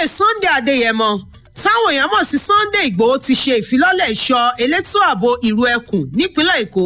sunday adéyẹmọ táwọn èèyàn mọ̀ sí sunday igbòho ti ṣe ìfilọ́lẹ̀ ìṣọ́ elétò ààbò ìrú ẹkùn nípínlẹ̀ èkó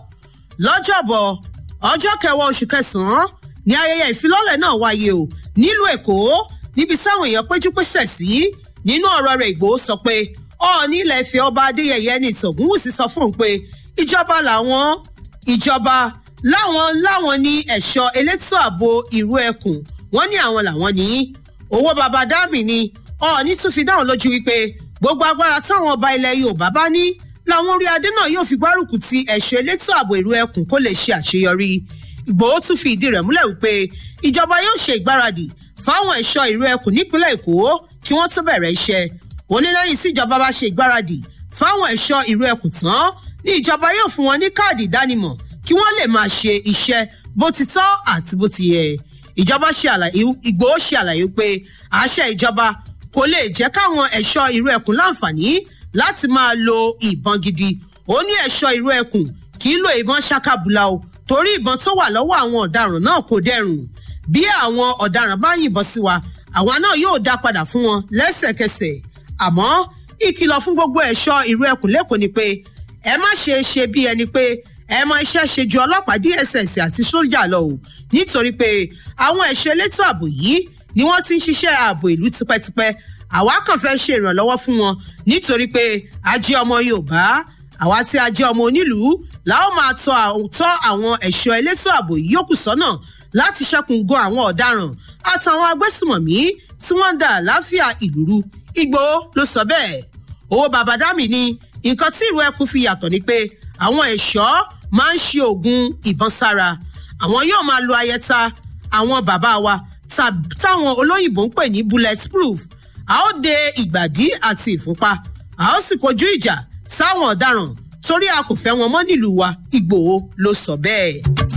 lọ́jọ́bọ̀ ọjọ́ kẹwàá oṣù kẹsàn-án ni ayẹyẹ ìfilọ́lẹ̀ náà wáyé o nílùú èkó níbi táwọn èèyàn péjú pésẹ̀ sí nínú ọ̀rọ̀ rẹ̀ ìgbòho sọ pé ọ̀ọ́ni ilẹ̀ ìfẹ́ ọba adéyẹyẹ ní ìtọ̀gúnwùsì sọ fún un pé ìjọba làwọn ìjọba láwọn láwọn ní ẹ̀ṣọ́ elétò ààbò ìrú ẹkùn wọ́n ní àwọn làwọn ní owó baba dami ni ọ̀ọ́ni tún fi dáhùn lójú wípé gbogbo agbára táwọn ọba ilẹ̀ yorùbá bá ní làwọn orí adé náà yóò fi gbárùkù ti ẹ̀ṣọ́ elétò ààbò ìrú ẹkùn kó lè ṣe àṣeyọrí ìgbòho tún fi ìdí rẹ̀ múlẹ̀ wípé ìjọba yóò ṣe ìgbáradì fáwọn ẹ̀ṣọ́ ìrú ẹkùn nípínlẹ̀ èkó kí wọ́n tó bẹ̀rẹ̀ iṣẹ́ onílẹ́yìn tí ìjọba bá ṣe ìgbáradì fáwọn ẹ̀ṣọ́ ìrú ẹkùn tán ní ìjọba yóò fún wọn ní káàdì ìdánimọ̀ kí wọ́n lè máa ṣe iṣẹ́ bó ti tọ́ àti bó ti yẹ ìjọba ṣe àlàyé ìgbòho ṣe àlàyé pé àṣẹ ìjọba kò lè jẹ́ káwọn ẹ̀ṣọ́ ìrú ẹkùn láǹfààní láti máa lo ìbọn gidi ó ní ẹ̀ṣọ́ ìrú ẹkùn kì í lo ìbọn ṣakabula o torí ìbọn tó wà lọ́wọ́ àwọn ọ̀daràn náà kò dẹrùn bí àwọn ọ̀daràn bá yìnbọn sí wa àwa náà yóò dá padà fún wọn lẹ́sẹ̀kẹsẹ̀ àmọ́ ìkìlọ̀ fún gbogbo ẹ̀ṣọ́ ìrú ẹkùn lẹ́kọ̀ọ́ ni pé ẹ má ṣe ṣe bí ẹni pé ẹ mọ iṣẹ́ ṣe ju ọlọ́pàá dss àti sójà lọ o nítorí pé àwọn ẹ̀ṣọ́ elétò ààbò yìí ni wọ́n ti ń ṣiṣẹ́ ààbò ìlú tipẹ́tipẹ́ àwa kàn fẹ́ ṣe ìrànlọ́wọ́ fún wọn nítorí pé a jẹ́ ọmọ yorùbá àwa tí a jẹ́ ọmọ onílùú làwọn máa tọ́ àwọn ẹ̀ṣọ́ elétò ààbò yìí yókù sọ́nà láti ṣẹ́kun gan àwọn ọ̀daràn àtàwọn agbésùmọ̀mí tí wọ́n ń da àlàáfíà ìlú rú igbó ló sọ bẹ́ẹ̀ owó babadami ni nǹkan tí ìrù ẹkùn fi yàtọ̀ ni pé àwọn ẹ̀ṣọ́ máa ń ṣe oògùn ìbọn sára àwọn yóò máa lo ayẹta àwọn bàbá wa táwọn olóyìnbó ń pè ní bulletproof a ó de ìgbàdí àti ìfúnpá a ó sì kojú ìjà sáwọn ọ̀daràn torí a kò fẹ́ wọn mọ́ nílùú wa ìgbòho ló sọ bẹ́ẹ̀.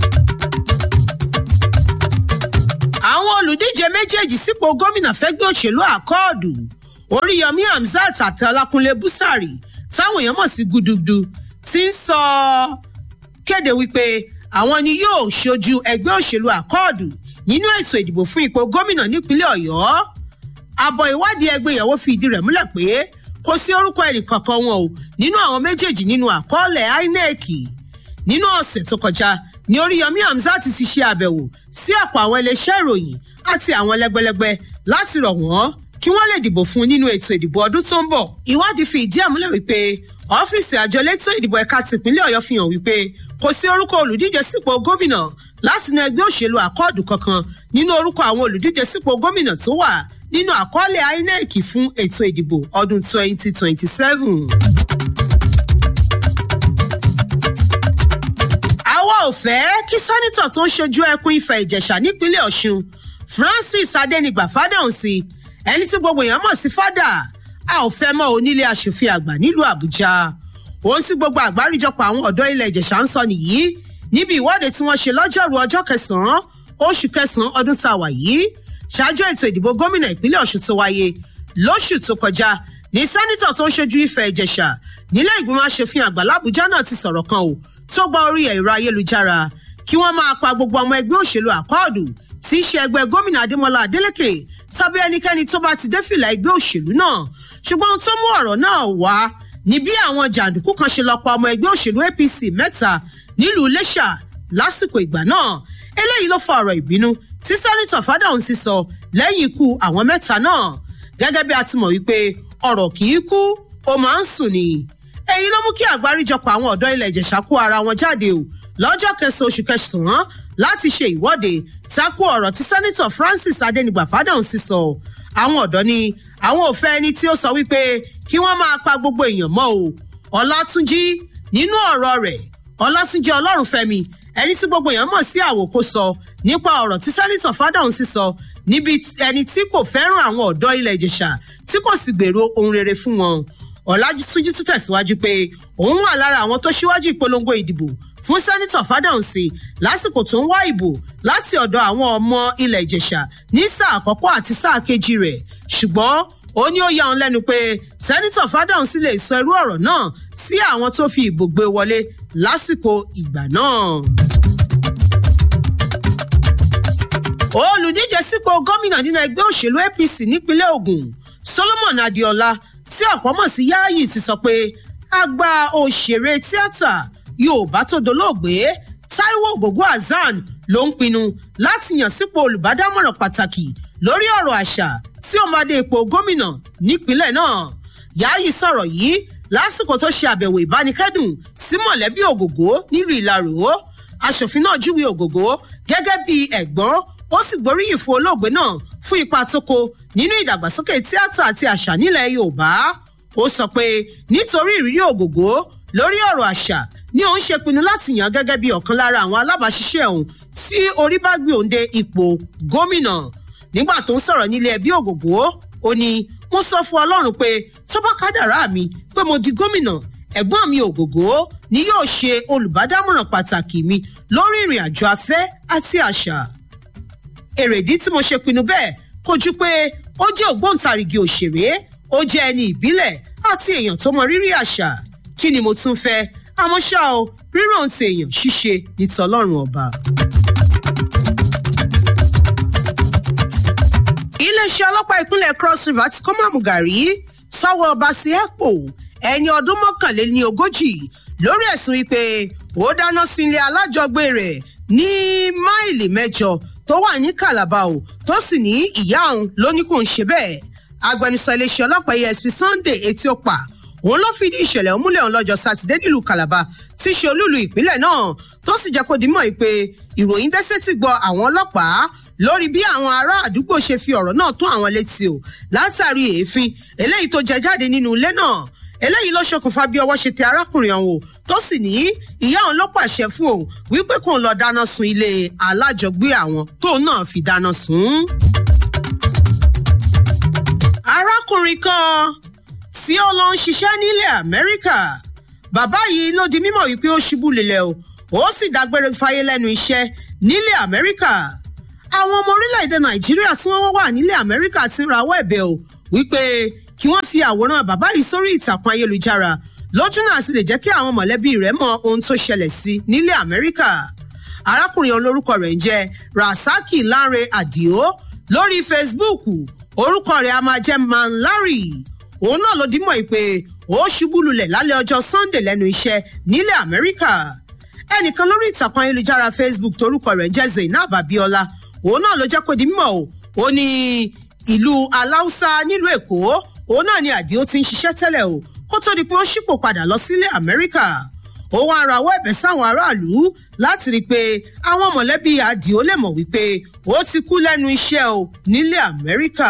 àwọn olùdíje méjèèjì sípò gómìnà fẹ́gbẹ́ òṣèlú àkọọdù oríyọmí hamzat àti ọlákúnlé búsàrì táwọn èèyàn mọ̀ sí gudugudu ti ń sọ kéde wípé àwọn ni yóò ṣojú ẹgbẹ́ òṣèlú àkọọdù nínú ètò ìdìbò fún ipò gómìnà nípínlẹ̀ ọ̀yọ́ àbọ̀ ìwádìí ẹgbẹ́ ìyàwó fi ìdí rẹ̀ múlẹ̀ pé kò sí orúkọ ẹnìkankan wọn o nínú àwọn méjèèjì nínú àkọọ́lẹ̀ inec nínú ọ̀sẹ̀ tó kọjá ní oríyọmí hamzat ti ṣe àbẹ̀wò sí ọ̀pọ̀ àwọn iléeṣẹ́ ìròyìn àti àwọn lẹ́gbẹ́lẹ́gbẹ́ láti rọ̀ wọ́n kí wọ́n lè dìbò fún nínú ètò ìdìbò ọdún tó ń bọ̀. ìwádìí fi ìdí ẹ̀ múlẹ̀ wípé ọ́fíìsì àjọ elétò ìdìbò ẹ̀ka tìpínlẹ̀ ọ̀yọ́ fi hàn wípé kò sí orúkọ olùdíje sípò gómìnà látinú ẹgbẹ́ òṣèlú àkọọ̀dù kankan nínú orúkọ àwọn olùdíje sípò gómìnà tó wà nínú àkọọ́lẹ̀ inec fún ètò ìdìbò ọdún 2027. àwa ò fẹ́ kí sẹ́nitọ̀ tó ń ṣojú ẹkùn ìfẹ́ ìjẹ̀ṣà nípínlẹ̀ ọ̀ṣun francis adẹnigbà fádàǹsì ẹni tí gbogbo èèyàn mọ̀ sí fádà a ò fẹ́ mọ́ onílé aṣòfin àgbà nílùú àbújá ohun tí gbogbo àgbáríjọpọ̀ àwọn ọ̀dọ́ ilẹ̀ ìjẹ̀ṣà ń sọ nìyí níbi ìwọ́de tí wọ́n ṣe lọ́jọ́rú ọjọ́ kẹsàn-án oṣù kẹsàn-án ọdún tá a wà yìí ṣáájú ètò ìdìbò gómìnà ìpínlẹ̀ ọ̀ṣun tó wáyé lóṣù tó kọjá ní sẹ́nitọ̀ tó ń ṣojú ìfẹ́ ìjẹ̀ṣà nílé ìgbìmọ̀ asòfin àgbà làbújá náà ti sọ̀rọ̀ kan o tó gba orí ẹ̀rọ ayélujára kí wọ́n máa pa gbogbo ọmọ ẹgbẹ́ òṣèlú àkọọ́dù tí í ṣe ẹgbẹ́ gómìnà adémọlá adélèké tàbí ẹnikẹ́ni tó bá ti dé fìlà ẹgbẹ́ òṣèlú náà ṣùgbọ́n ohun tó mú ọ̀rọ̀ náà wá ní bí àwọn jàǹdùkú kan ṣe lọ pa ọmọ ẹgbẹ́ òṣèlú apc mẹ́ta nílùú iléṣà lásìkò ìgbà náà eléyìí ló fa ọ̀rọ̀ ìbínú tí sẹ́nitọ̀ fádàhùn sì sọ lẹ́yìn ikú àwọn mẹ́ta náà gẹ́gẹ́ bí a ti mọ̀ wípé ọ̀rọ̀ kì í kú ó máa ń sùn ni èyí ló mú kí àgbáríjọpọ̀ àwọn ọ̀dọ́ ilẹ̀ ìjẹ̀ṣà kó ara wọn jáde o lọ́jọ́ kẹsàn-án oṣù kẹsàn-án láti ṣe ìwọ́de tako ọ̀rọ̀ tí sẹ́nitọ̀ francis adẹnigba fádàhùn sì sọ àwọn ọ̀dọ́ ni àwọn ò fẹ́ ẹni tí ó sọ wípé kí wọ́n máa pa gbogbo èèyàn mọ́ o ọlátúnjí nínú ọ̀rọ̀ rẹ̀ ọlátúnjí ọlọ́runfẹ́mi ẹni tí gbogbo èèyàn mọ̀ sí àwòkó sọ nípa ọ̀rọ̀ tí sẹ́nitọ̀ fádàhùn sì sọ níbi ẹni tí kò fẹ́ràn àwọn ọ̀dọ́ ilẹ̀ ìjẹ̀ṣà tí kò sì gbèrò ohun rere fún wọn ọ̀làjúsúnjú tún tẹ̀síwájú pé òun wà lára àwọn tó ṣíwájú ìpolongo ìdìbò fún sẹ́nitọ̀ fádàǹsì lásìkò tó ń wá ìbò láti ọ̀dọ̀ àwọn ọmọ ilẹ̀ ìjẹ̀ṣà ní sáà àkọ́kọ́ àti sáà kejì rẹ̀ ṣùgbọ́n ó ní ó yà wọn lẹ́nu pé sẹ́nitọ̀ fádàǹsì lè sọ irú ọ̀rọ̀ náà sí àwọn tó fi ìbò gbé wọlé lásìkò ìgbà náà. olùdíje sípò gómìnà nínú ẹgbẹ́ òṣèlú apc nípínlẹ̀ ogun solomon adéọlá tí ọ̀pọ̀ mọ̀ sí yáàyì ti sọ pé àgbà òṣèré tíátà yorùbá tó dolóògbé taiwo ògògó hasan ló ń pinnu láti yàn sípò olùbádámọ̀ràn pàtàkì lórí ọ̀rọ̀ àṣà tí ó máa dé ipò gómìnà nípínlẹ̀ náà yáàyì sọ̀rọ̀ yìí lásìkò tó ṣe àbẹ̀wò ìbánikẹ́dùn sí mọ̀lẹ́bí ògògó nílùú ìlarò aṣòfin náà júwe ògògó gẹ́gẹ́ bí ẹ̀gbọ́n ó sì gbóríyìn fún olóògbé náà fún ipa tó kó nínú ìdàgbàsókè tíátà àti àṣà nílẹ̀ yorùbá ó sọ pé nítorí ìrírí ògògó lórí ọ̀rọ̀ àṣà ni òun ṣe pinnu láti yàn gẹ́gẹ́ bí ọ̀kan lára àwọn alábàáṣiṣẹ́ òun tí orí bá gbé òun dé ipò gómìnà nígbà tó ń sọ̀rọ̀ nílé ẹbí ògògó ó ní mo sọ fún ọlọ́run pé tó bá kádàrá mi pé mo di gómìnà ẹ̀gbọ́n mi ògògó ni yóò ṣe olùbádámọ̀ràn pàtàkì mi lórí ìrìn àjò afẹ́ àti àṣà èrèdí tí mo ṣe pinnu bẹ́ẹ̀ kò ju pé ó jẹ́ ògbóǹtarìgì òṣèré ó jẹ́ ẹni ìbílẹ̀ àti èèyàn tó mọ rírì àṣà kí ni mo tún fẹ́ àmọ́ ṣá o rírò ń ti èèyàn ṣíṣe ní tọlọ́run ọba. iléeṣẹ́ ọlọ́pàá ìpínlẹ̀ cross river ti kọ́ mọ̀mú gàrí sọ́wọ́ ọba sí ẹ̀pọ̀ ẹni ọdún mọ́kànléní ogójì lórí ẹ̀sùn wípé ó dáná sí ilé alájọgbé rẹ̀ ní máìlì mẹ́jọ tó wà ní calabar o tó sì ní ìyá òun ló ní kò ń ṣe bẹ́ẹ̀ agbẹnusọ iléeṣẹ́ ọlọ́pàá esp sunday etiopa òun ló fìdí ìṣẹ̀lẹ̀ òmúlẹ̀ ọ̀hún lọ́jọ́ sátidé nílùú calabar tí ṣe olúlu ìpínlẹ̀ náà tó sì jẹ́ kó dimọ̀ pé ìròyìn dẹ́sẹ̀ sì gbọ́ àwọn ọlọ́pàá lórí bí àwọn ará àdúgbò ṣe fi ọ̀rọ̀ náà tó àwọn létí o látàrí èéfín eléyìí tó jẹ jáde nínú ilé náà eléyìí ló ṣokùnfà bí ọwọ́ ṣe tẹ arákùnrin ọ̀hún o tó sì ní ìyá òun ló pàṣẹ fún òun wípé kóun lọ dáná sun ilé alájọgbé àwọn tóun náà fi dáná sun. arákùnrin kan tí ó lọ ń ṣiṣẹ́ nílẹ̀ amẹ́ríkà bàbá yìí ló di mímọ̀ wípé ó ṣubú lulẹ̀ o ó sì dágbére fáyé lẹ́nu iṣẹ́ nílẹ̀ amẹ́ríkà àwọn ọmọ orílẹ̀-èdè nàìjíríà tí wọ́n wà nílẹ̀ amẹ́ríkà ti ń rawọ́ ẹ̀bẹ̀ o wípé kí wọ́n fi àwòrán bàbá yìí sórí ìtàkùn ayélujára lójú náà sì lè jẹ́ kí àwọn mọ̀lẹ́bí rẹ̀ mọ ohun tó ṣẹlẹ̀ sí nílẹ̀ amẹ́ríkà arákùnrin olórúkọ rẹ̀ ń jẹ́ rasaki lanre adio lórí facebook orúkọ rẹ̀ a máa jẹ́ manlari òun náà ló dímọ̀ pé ó ṣubú lulẹ̀ lálẹ́ ọjọ́ sunday lẹ́nu iṣẹ́ nílẹ̀ amẹ́ríkà ẹnìkan lórí ìtàkùn ayélujára facebook torúkọ rẹ̀ ń jẹ́ zainab abiola òun náà ló jẹ́ kó di mímọ̀ o ó ní ìlú aláùsá nílùú èkó òun náà ni àdìó ti ń ṣiṣẹ́ tẹ́lẹ̀ o kó tó di pé ó ṣípò padà lọ sílé amẹ́ríkà ó wá rawọ́ ẹ̀bẹ̀ sáwọn aráàlú láti rí i pé àwọn mọ̀lẹ́bí àdìó lè mọ̀ wípé ó ti kú lẹ́nu iṣẹ́ o nílé amẹ́ríkà.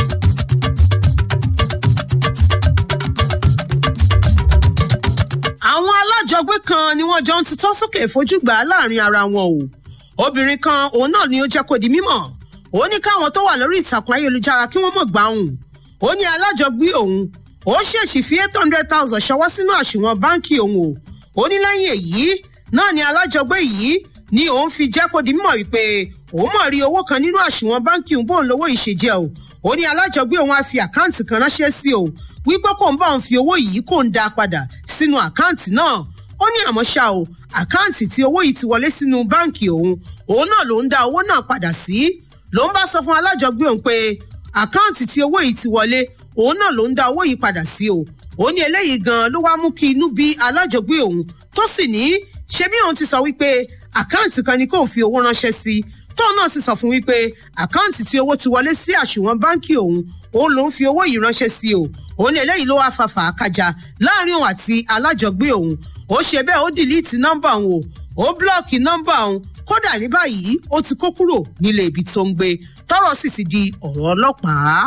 àwọn alájọgbé kan ni wọ́n jọ ń tutọ́ sókè fojúgbà láàrin ara wọn o obìnrin kan òun náà ni ó jẹ́ kó di mímọ̀ ó ní káwọn tó wà lórí ìtàkùn ayélujára kí wọ́n mọ̀ gbà òun ó ní alájọgbé òun ó ṣèṣì fi eight hundred thousand ṣọwọ́ sínú àṣùwọ̀n báǹkì òun o ó ní lẹ́yìn èyí náà ni alájọgbé yìí ni òun fi jẹ́ kó di mímọ̀ wípé òun mọ̀ rí owó kan nínú àṣùwọ̀n báǹkì òun bóun lówó ìṣèjẹ́ o ó ní alájọgbé òun á fi àkáǹtì kan ránṣẹ́ sí òun wípé kò ń bá òun fi owó yìí kò ń dá padà sínú àkáǹtì náà ó ní àmọ́ ṣá o àkáǹtì tí owó yìí ti wọlé sínú báǹkì òun òun náà ló ń dá owó náà padà sí ló ń bá sọ fún alájọgbé òun pé àkáǹtì tí owó yìí ti wọlé òun náà ló ń dá owó yìí padà sí o ó ní eléyìí gan ló wá mú kí inú bí alájọgbé òun tó sì ní ṣe bí òun ti sọ wípé àkáǹtì kan ni kóun fi owó ránṣẹ́ sí tóun náà sì sọ fún wípé àkáǹtì tí owó ti wọlé sí àṣùwọ̀n báǹkì òun òun ló ń fi owó yìí ránṣẹ́ sí o òun ní eléyìí ló wá fa fàákàjà láàrin òun àti alájọgbé òun ó ṣe bẹ́ẹ̀ ó dìlíìtì nọ́mbà òun o ó búlọ́ọ̀kì nọ́mbà òun kódà ní báyìí ó ti kó kúrò nílé ibi tó ń gbé tọ́rọ̀ sì ti di ọ̀rọ̀ ọlọ́pàá.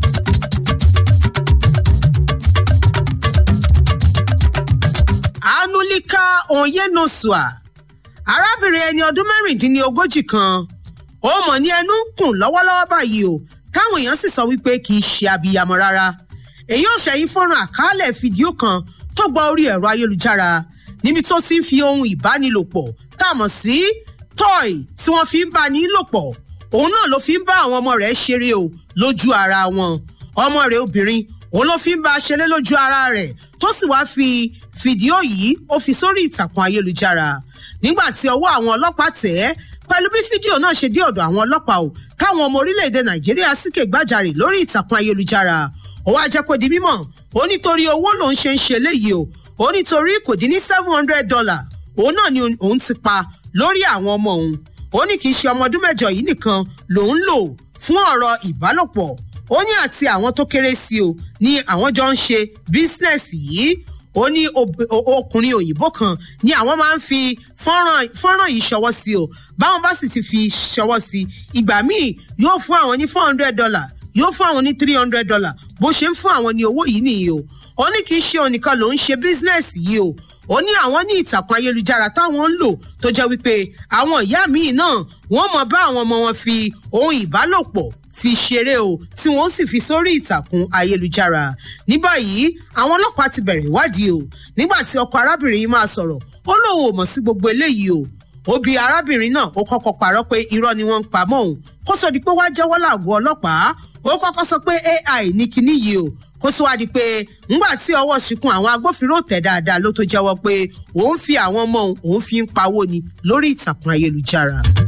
anulika onyenosua arábìnrin ẹni ọdún mẹ́rìndínlógójì kan ó mọ̀ ní ẹnu ń kùn lọ́wọ́lọ́wọ́ báyìí o táwọn èèyàn sì sọ wípé kì í ṣe abiyamọ rárá èyí ò ṣẹ̀yìn fọ́nrán àkàálẹ̀ fídíò kan tó gba orí ẹ̀rọ ayélujára níbi tó ti ń fi ohun ìbánilòpọ̀ tá a mọ̀ sí tọ́ì tí wọ́n fi ń bá ní lòpọ̀ òun náà ló fi ń bá àwọn ọmọ rẹ̀ ṣeré o lójú ara wọn ọmọ rẹ̀ obìnrin òun ló fi ń bá a ṣeré lójú ara rẹ̀ tó sì wáá fi fídíò yìí ó fi sórí ìtàkùn ayélujára nígbà tí ọwọ́ àwọn ọlọ́pàá tẹ̀ ẹ́ pẹ̀lú bí fídíò náà ṣe dé ọ̀dọ̀ àwọn ọlọ́pàá o káwọn ọmọ orílẹ̀-èdè nàìjíríà síkè gbàjarè lórí ìtàkùn ayélujára ó wá jẹ́ kó di mímọ̀ ó nítorí owó lòún ṣe ń ṣe léyìí o ó nítorí kò dín ní seven hundred dollar òun náà ni òun ti pa lórí àwọn ọmọ òun ó ní kì í ṣe ọmọ ọdún mẹ́jọ yìí nìkan lòún lò fún ọ̀rọ̀ ìbálòpọ̀ ó ní àti àwọn tó kéré sí o ní àwọn jọ ń ṣe bísínẹ́sì yìí ó ní ọkùnrin òyìnbó kan ni àwọn máa ń fi fọ́nrán yìí ṣọwọ́ sí o báwọn bá sì ti fi ṣọwọ́ sí ìgbà míì yóò fún àwọn ní four hundred dollar yóò fún àwọn ní three hundred dollar bó ṣe ń fún àwọn ní owó yìí nìyí o ó ní kì í ṣe onìkan ló ń ṣe bísínẹ́sì yìí o ó ní àwọn ní ìtàkùn ayélujára táwọn ń lò tó jẹ́ wípé àwọn ìyá míì náà wọ́n mọ̀ bá àwọn ọmọ wọn fi ohun ìbálòpọ̀ fi ṣeré o tí wọ́n sì fi sórí ìtàkùn ayélujára ní báyìí àwọn ọlọ́pàá ti bẹ̀rẹ̀ ìwádìí o nígbà tí ọkọ arábìnrin yìí máa sọ̀rọ̀ ó lóun ò mọ̀ sí gbogbo eléyìí o òbí arábìnrin náà ó kọ́kọ́ parọ́ pé irọ́ ni wọ́n ń pa mọ́ òun kó sọ di pé wá jẹ́wọ́ làgọ́ ọlọ́pàá ó kọ́kọ́ sọ pé ai ní kinní yìí o kó sọ wá di pé ńgbà tí ọwọ́ ṣìkún àwọn agbófinró tẹ̀ dáadáa ló tó jẹ́wọ́ pé òun fi àwọn ọmọ òun òun fi ń pawó ni lórí ìtàkùn ayélujára.